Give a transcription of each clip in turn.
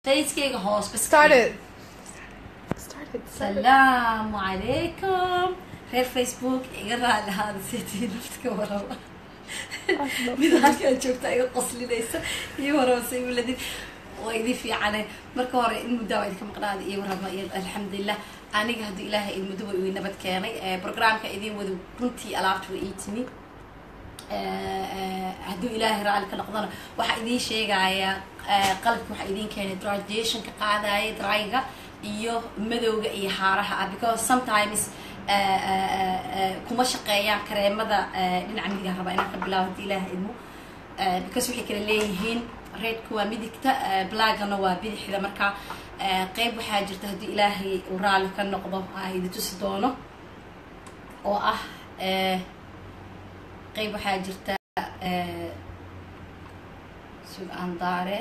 facekeyga hoos bas Started. Started. salaamu calaykum reer facebook iga raali ahaada seetii naftka waraba mid halkaan joogta iga qoslinaysa iyo waraba say uladin waa idin fiicane marka hore in muddaa waa idinka maqnaada iyo waraba iyo alxamdulilah aniga haddii ilaahay in muddo way ii nabad keenay programka idin wada runtii alaabta way ii timi hadduu ilaahay raalli ka noqdona waxaa idiin sheegaya qalabka waxaa idiin keenay graduationka qaadaya dryga iyo madowga iyo haaraha ah because sometimes kuma shaqeeyaan kareemada dhinaca midigaan rabaa inaan ka bilaabo haddii ilaaha idmo because waxay kala leeyihiin redka waa midigta blaagana waa bidixda marka qeyb waxaa jirta haddii ilaahay uu raalli ka noqdo aan idi tusi doono oo ah qeyb waxaa jirta sug andaare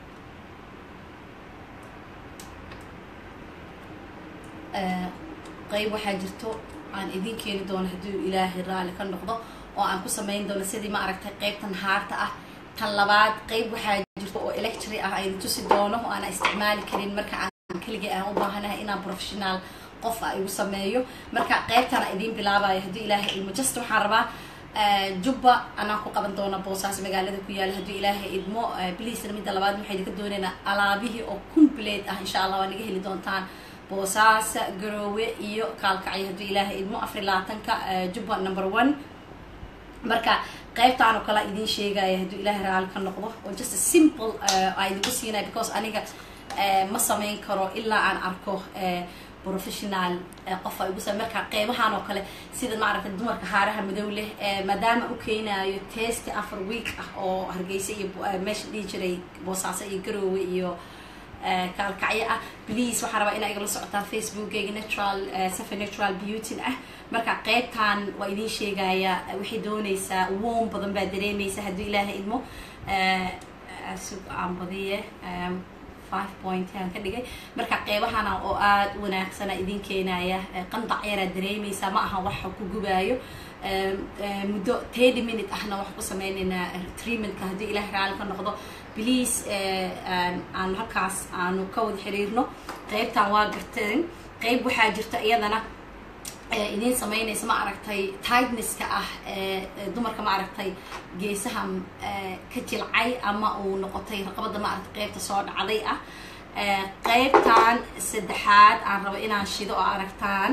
qeyb waxaa jirto aan idin keeni doono hadduu ilaahay raalli ka noqdo oo aan ku samayn doono sidii ma aragtay qeybtan haarta ah tan labaad qeyb waxaa jirto oo electry ah aydi tusi doono oo aanan isticmaali karin marka aan keligay aan u baahanahay inaan professional qof a igu sameeyo marka qeybtana idiin bilaabayo haddii ilaahay ilmo just waxaan rabaa jubba anaan ku qaban doona boosaas magaalada ku yaala hadduu ilaahay idmo bliisna midda labaad waxay idinka doonaynaa alaabihii oo complete ah insha allah waa naga heli doontaan boosaasa garoowe iyo kaalkacyo hadduu ilaahay idmo afar labaatanka jubba number one marka qeybtaan oo kale idiin sheegaya hadduu ilaahay raali ka noqdo oo just a simple aa idinku siinaya because aniga ma samayn karo ilaa aan arko professional qof ay ugu sa marka qeybahan oo kale sida maaragtay dumarka haaraha madow leh maadaama u keenayo testi afar week ah oo hargeysa iyo meesha dhihi jiray boosaaso iyo garoowe iyo kaalkacyo ah please waxaa rabaa inaa igala socotaan facebookeyga natural safa natural beauty ah marka qeybtan waa idiin sheegaya waxay doonaysaa woom badan baa dareemaysa hadduu ilaaha idmo sug aan badiye five point aan ka dhigay marka qeybahana oo aada u wanaagsana idin keenaya qandac yaraa dareemaysaa ma aha waxa ku gubaayo muddo thirty minute ahna waxaan ku sameynaynaa treatmentka haddii ilaah raali ka noqdo please aanu halkaas aanu ka wada xiriirno qeybtan waa garteen qeyb waxaa jirta iyadana idiin sameynaysa ma aragtay tigneska ah dumarka ma aragtay geesaha ka jilcay ama uu noqotay raqabada ma aragtay qeybta soo dhacday ah qeybtan saddexaad aan rabo inaan shido oo aragtaan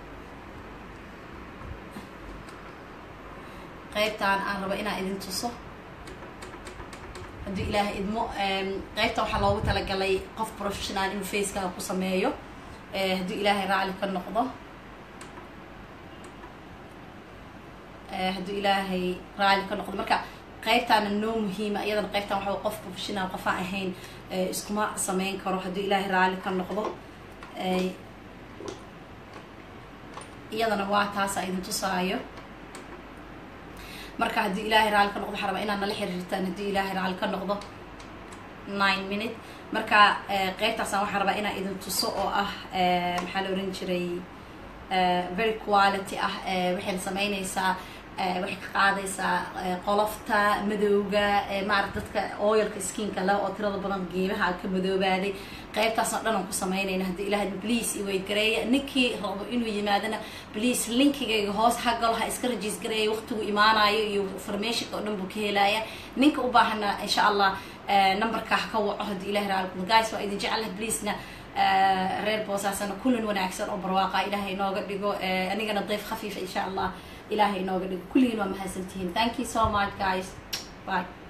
qeybtan aan rabo inaan idin tuso hadduu ilaahay idmo qeybta waxaa loogu talagalay qof professional inuu facekaaga ku sameeyo hadduu ilaahay raali ka noqdo hadduu ilaahay raali ka noqdo marka qeybtaana noo muhiima iyadana qeybtan waxa qof professional qofaan ahayn iskuma sameyn karo hadduu ilaahay raali ka noqdo iyadana waa taasa idin tusaayo marka haddii ilaahay raali ka noqdo waxaa rabaa inaad nala xiriirtaan haddii ilaahay raali ka noqdo nine minute marka qeybtaasaan waxaa rabaa inaan idin tuso oo ah maxaa la oran jiray very quality ah waxayna sameynaysaa waxay ka qaadaysaa qolofta madowga maarata dadka oilka skinka le oo tirada badan geebaha ka madoobaaday qeybtaasoo dhan aan ku sameynayna haddii ilahay please iweyd gareeya ninkii rabo inuu yimaadana please linkigayga hoos ha galo ha iska rajiis gareeya waqtigu imaanayo iyo informationka oo dhan buu ka helaya ninka u baahana insha allah numberka ha ka waco haddii ilahay raali guys waa idin jecelaha pleasena reer boosaasana kulan wanaagsan oo barwaaqa ilaahay inooga dhigo anigana dayf khafiifa insha allah ilaahay inooga dhigo kulligiin waa mahadsantihiin thank you so much guys bye